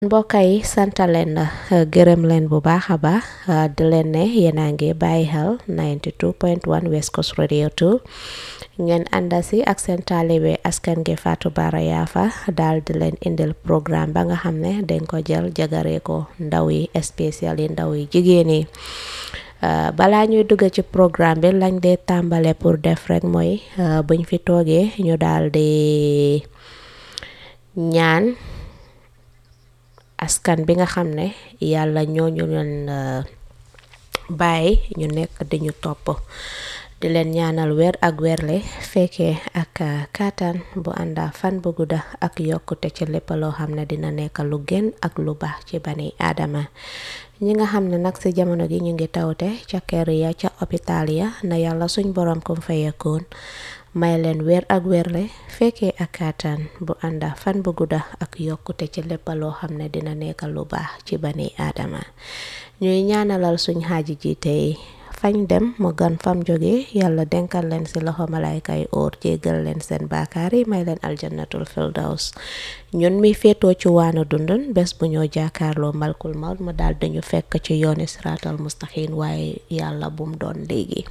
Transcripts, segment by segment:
mbokk yi sant leen gërëm leen bu baax a baax di leen ne yéen a ngi bàyyi xel 92.1 West Coast Radio 2 ngeen ànda si ak seen taalibe askan gi Fatou Bara Yafa daal di leen indil programme ba nga xam ne dañ ko jël jagaree ko ndaw yi spécial yi ndaw yi jigéen yi balaa ñuy dugg ci programme bi lañ dee tàmbale pour def rek mooy buñ fi toogee ñu daal di ñaan askan bi nga xam ne yàlla ñooñu leen bàyyi ñu nekk di ñu topp di leen ñaanal weer ak weerle fekkee ak kàttan bu ànda fan bu gudda ak yokkute ci lépp loo xam ne dina nekk lu gën ak lu baax ci bani aadama ñi nga xam ne nag ci jamono gi ñu ngi tawte ca kër ya ca hôpital ya na yàlla suñ borom kum fayekoon may leen weer ak weerle fekkee ak kàttan bu ànda fan bu gudda ak yokkute ci lépp loo xam ne dina nekk lu baax ci bani aadama ñuy ñaanalal suñ xaaji ji tey fañ dem mu gan fam jóge yàlla denkal leen ci loxo malayka yi óor jéggal leen seen baakaar yi may leen aljannatul firdaws ñun mi féetoo ci waanu dundun bés bu ñoo jaakaarloo malkul maut mu daal dañu fekk ci yooni siraatal mustaqim waaye yàlla bum doon léegi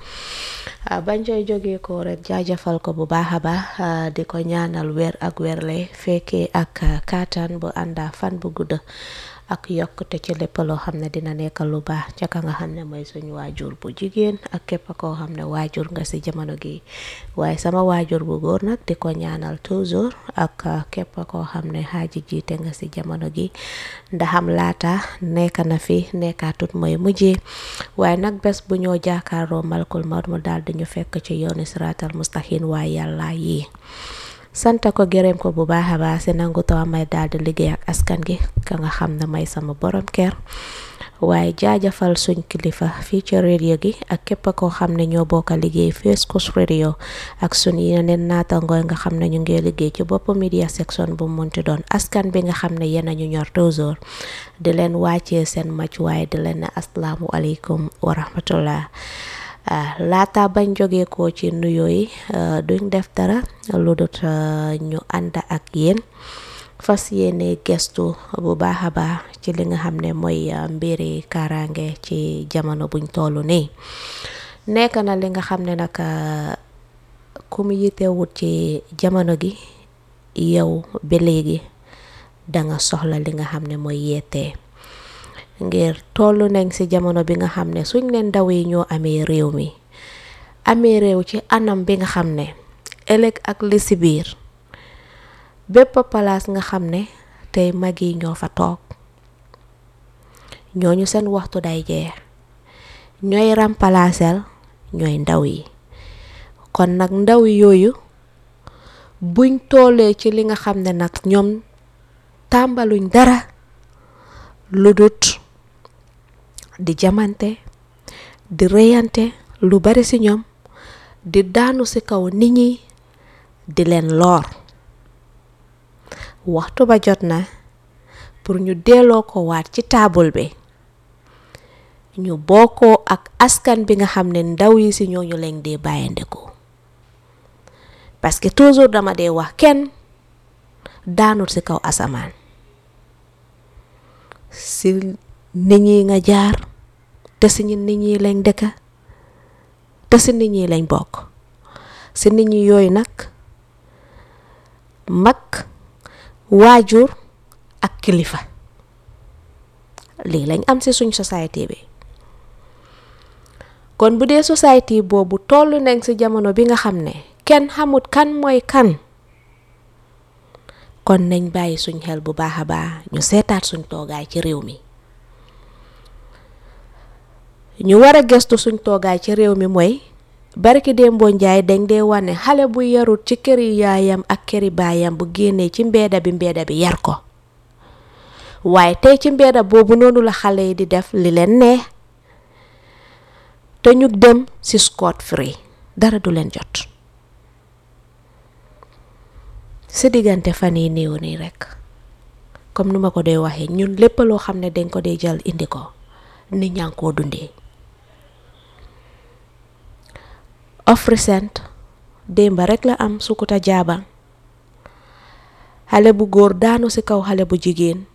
bañ coy jógee ko rek jaajëfal ko bu baax a baax di ko ñaanal weer ak weerle fekkee ak kàttan bu ànda fan bu gudda ak yokkute ci lépp loo xam ne dina nekk lu baax ca ka nga xam ne mooy suñu waajur bu jigéen ak képp koo xam ne waajur nga ci jamono gi waaye sama waajur bu góor nag di ko ñaanal toujours ak képp koo xam ne xaaji jiite nga ci jamono gi ndaxam laata nekk na fi nekkaatut mooy mujjee waaye nag bés bu ñoo jaakaaroo malkul maut mu daal di ñu fekk ci yooni siraatal mustaqim waaye yàlla yi sant ko gërëm ko bu baax a baax si nangu taw may daal di liggéey ak askan gi ka nga xam ne may sama borom kër waaye jaajëfal suñ kilifa fii ci radio gi ak képp koo xam ne ñoo bokk liggéey West Coast Radio ak suñ yeneen naatangooy nga xam ne ñu ngi liggéey ci bopp media section bu munti doon askan bi nga xam ne yéen a ñu ñor toujours di leen wàccee seen mac waaye di leen ne asalaamu aleykum wa rahmatullah laata bañ jógee ko ci nuyoo yi duñ def dara lu dut ñu ànd ak yéen fas yéene gestu bu baax a baax ci li nga xam ne mooy mbiri kaaraange ci jamono buñ tollu nii nekk na li nga xam ne nag ku mu yitewut ci jamono gi yow ba léegi danga soxla li nga xam ne mooy yeetee ngir tollu nañ ci jamono bi nga xam ne suñ leen ndaw yi ñoo amee réew mi amee réew ci anam bi nga xam ne ëllëg ak li ci biir bépp palaas nga xam ne tey mag yi ñoo fa toog ñooñu seen waxtu day jeex ñooy rampalaasel ñooy ndaw yi kon nag ndaw yooyu buñ tollee ci li nga xam ne nag ñoom tàmbaluñ dara lu dut di jamante di reyante lu bari ci ñoom di daanu ci kaw nit ñi di leen loor waxtu ba jot na pour ñu delloo ko waat ci taabul bi ñu bokkoo ak askan bi nga xam ne ndaw yi ci ñooñu leen dee bàyyandiku parce que toujours dama dee wax kenn daanul ci kaw asamaan ci nit ñi nga jaar te si nit ñi lañ dëkka te si nit ñi lañ bokk si nit ñi yooyu nag mag waajur ak kilifa lii lañ am si suñ société bi kon bu dee société boobu toll nañ si jamono bi nga xam ne kenn xamut kan mooy kan kon nañ bàyyi suñ xel bu baax a baax ñu seetaat suñ toogaay ci réew mi ñu war a gëstu suñ toogaay ci réew mi mooy barki démboo njaay dañ dee wane xale bu yarut ci këri yaayam ak këri baayam bu génnee ci mbeeda bi mbeeda bi yar ko waaye tey ci mbeeda boobu noonu la xale yi di def li leen neex te ñu dem ci scot free dara du leen jot si diggante fan yi néew nii rekk comme nu ma ko dee waxee ñun lépp loo xam ne dañ ko dee jël indi ko nit ñaa ngi koo dundee of recent démba rekk la am sukuta jaabang xale bu góor daanu ci kaw xale bu jigéen